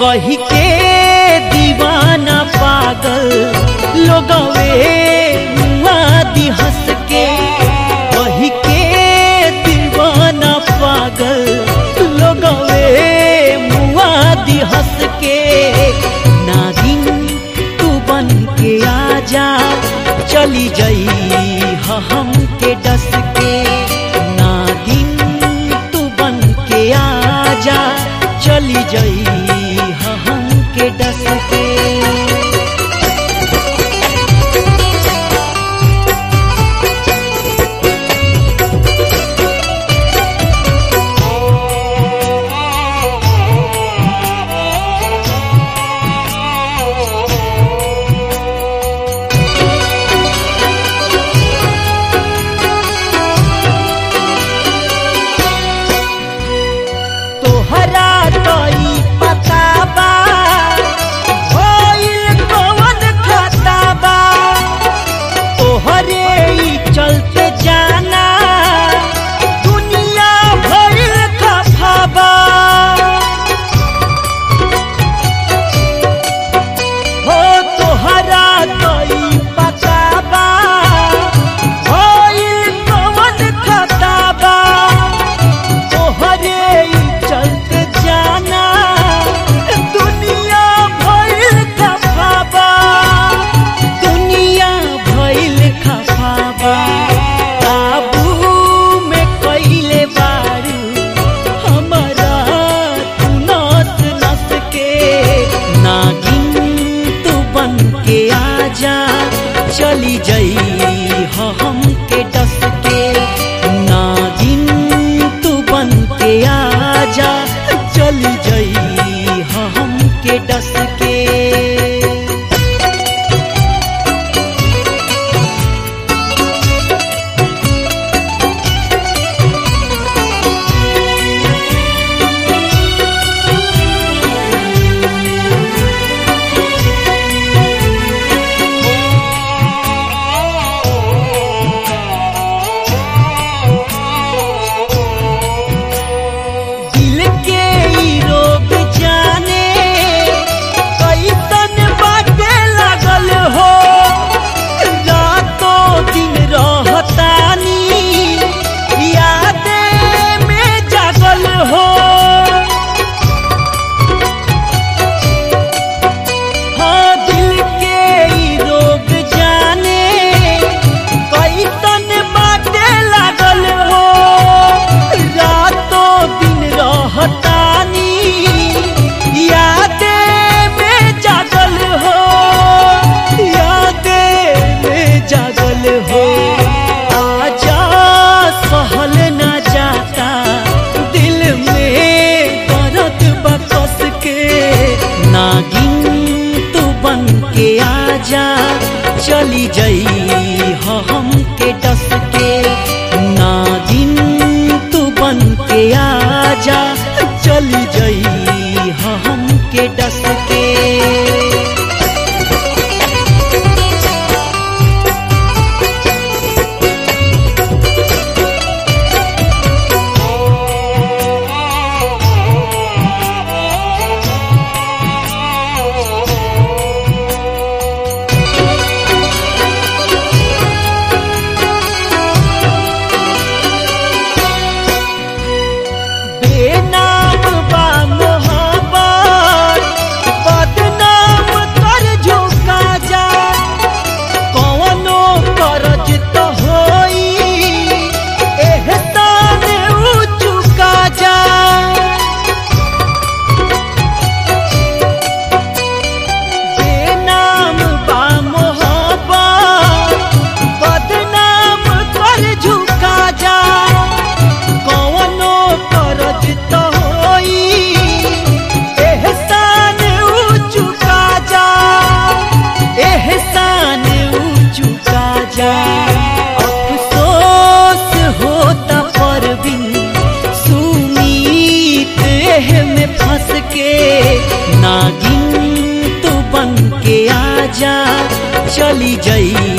कही के दीवाना पागल लोगवे मुआदी हंस के कही के दीवाना पागल लोगवे मुआदी हंस के नागिन तू बन के आजा चली जई ह हम के डस के नागिन तू बन के आजा चली जई ह हम के डस के तोहरा तई पता बा होइल कवन खाता बा तोहरे ई चलते जाना दुनिया भइल खफा बा हो तोहरा तई पता बा होइल कवन खाता बा तोहरे ई चलते जाना दुनिया भइल खफाबा दुनिया भइल खफाबा काबू में कइले बारू हमरा तू नस नस के नागिन तू बन के आजा चली जई ह हम के डस के नागिन तू बन के आजा चली जई ह हम के डस के दिल के ई रोग जाने कैसन बाटे लागल हो रातों दिन रहतानी यादे में जागल हो हाँ दिल के ई रोग जाने कैसन बाटे लागल हो रातों दिन रहतानी यादे में जागल हो यादे में जागल हो आजा सहल न जाता दिल में दर्द बकस के नागिन तू बन के आजा चली जई ह हम के डस के नागिन तू बन के आजा चली जई ह हम के डस के बेनाम बा मोहब्बत बदनाम कर झुका जा कौनो करज तो होई एहसान ऊ चुका जा बेनाम बा मोहब्बत बदनाम कर झुका जा कौनो करज तो होई एहसान ऊ चुका जा एहसान ऊ चुका जा अफसोस होता पर बिन सुमीत एह में फंस के नागिन तू बन के आजा चली जई